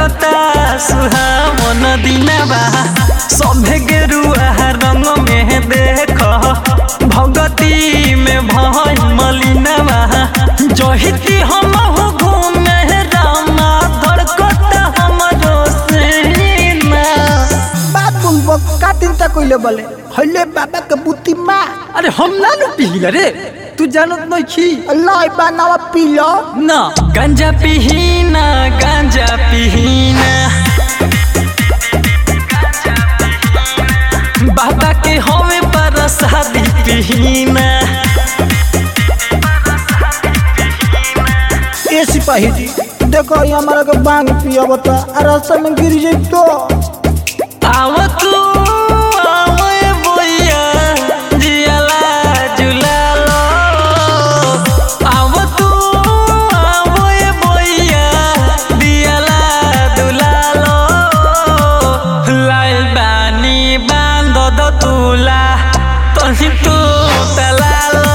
लागता सुहावन दिनवा सभे गेरुआ रंग में देख भगती में भई मलिनवा जहिती हम घूमे रामा धड़कता हमरो सेना बात बोलबो का चिंता कइले बोले हले बाबा के बुद्धि माँ अरे हम ना नु पिलिया रे तू जानत नहीं छी अल्लाह बनावा पी लो ना गांजा पिहीना गांजा पिहीना बाबा के हवे पर शादी पिहीना ए सिपाही जी देखो ये हमारा के बांग पिया बता रास्ता में गिर जाई तो आव तू आव ए बोया जियाला जुलालो आव तू आव ए बोया दियाला दुलालो लाइल बानी बांध दो तुला तही तू तलालो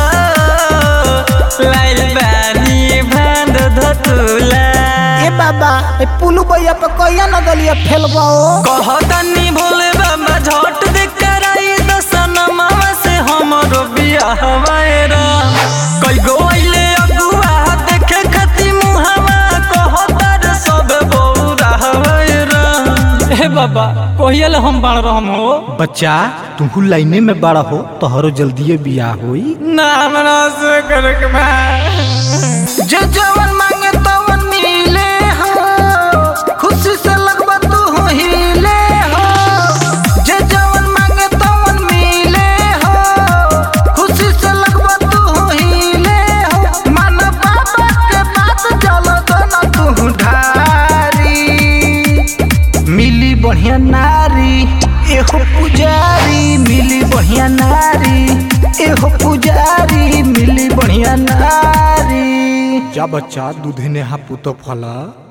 लाइल बानी बांध दो तुला ए बाबा ए पुलू भैया पे कहिया न गलिया फेलबाओ कहतनी भोले बाबा झट दे कराई दसनमा से हमरो बियाह वायरा कई गो आइले अगुआ देखे खती मुहावा कहतर सब बौरा वायरा हे बाबा कहियल हम बाण रहम हो बच्चा तू लाइने में बड़ा हो तोहरो जल्दी बियाह होई ना हमरा से करक बा जे जवन मांगे तवन मिले हो खुशी से लगबा तू हो हिले हो जे जवन मांगे तवन मिले हो खुशी से लगबा तू हो हिले हो मन बाबा के बात चल दो ना तू ढारी मिली बढ़िया नारी एहो पुजारी मिली बढ़िया नारी एहो पुजारी मिली बढ़िया नारी जा बच्चा दूधे ने हा पुतो फला